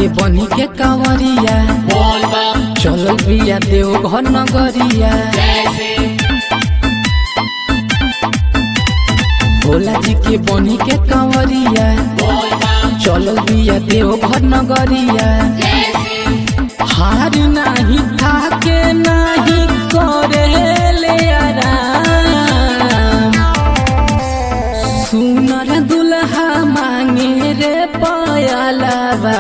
के बनी के कांवरिया बोल बम चलल बिया देव घर नगरिया जैसे भोला जी के बनी के कांवरिया बोल बम चलल बिया देव घर नगरिया जैसे हार नाही थाके नाही करे ले आराम सुनर दुल्हा मांगे रे पयलबा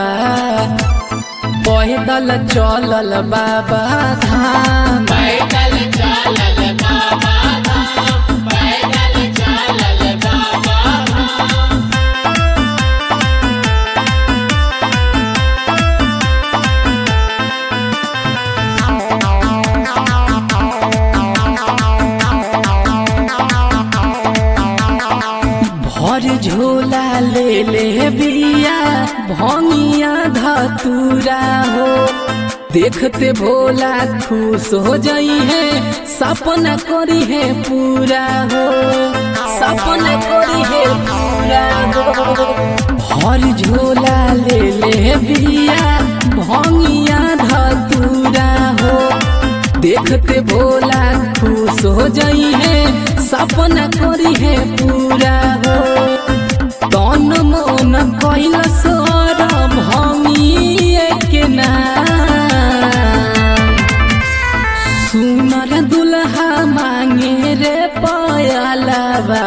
पैदल चलल बाबा धाम पैदल चलल बाबा धाम पैदल चलल बाबा धाम भर झोला ले ले बिया भंगिया धतूरा हो देखते भोला खुश हो जाई है सपना करी है पूरा हो सपना करी है पूरा हो भर झोला ले ले बिया भंगिया धतूरा हो देखते भोला खुश हो जाई है सपना करी है पूरा हो तन मन कैल सर भंगिए के नाम सुनर दुल्हा मांगे रे पयलबा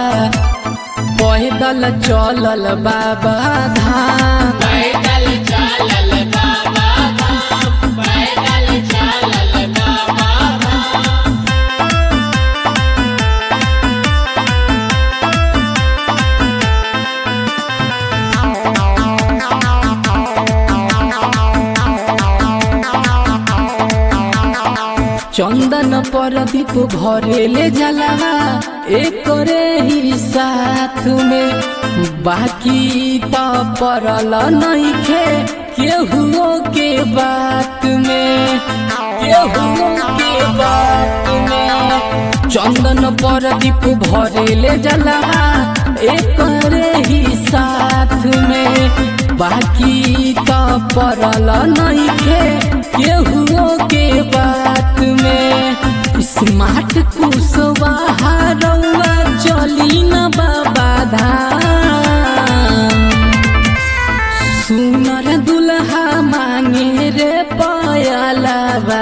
पैदल चलल बाबा धाम पैदल चलल बाबा धाम पैदल चलल बाबा धाम चंदन पर दीप भरेले जलावा एक ही साथ में बाकी तो परल नइखे केहुओ के बात में केहुओ के बात में चंदन पर दीप भरेले जलावा एक ही साथ में बाकी तो परल नइखे केहुओ के बात में स्मार्ट कुशवाहा रउआ चली न बाबा धाम सुनर दुल्हा मांगे रे पयलबा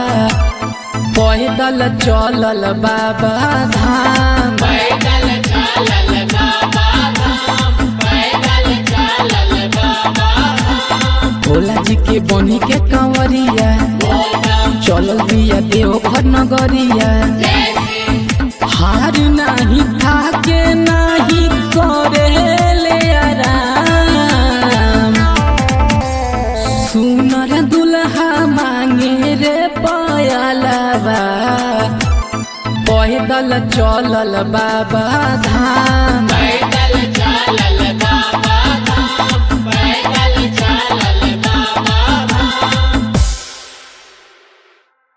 पैदल चलल बाबा धाम पैदल चलल बाबा धाम पैदल चलल बाबा धाम भोला जी के बनी के कांवरिया बोल बम चलल बिया देव घर नगरिया जैसे हार नाही थाके नाही करे ले आराम सुनर दुल्हा मांगे रे पयलबा पैदल चलल बाबा धाम पैदल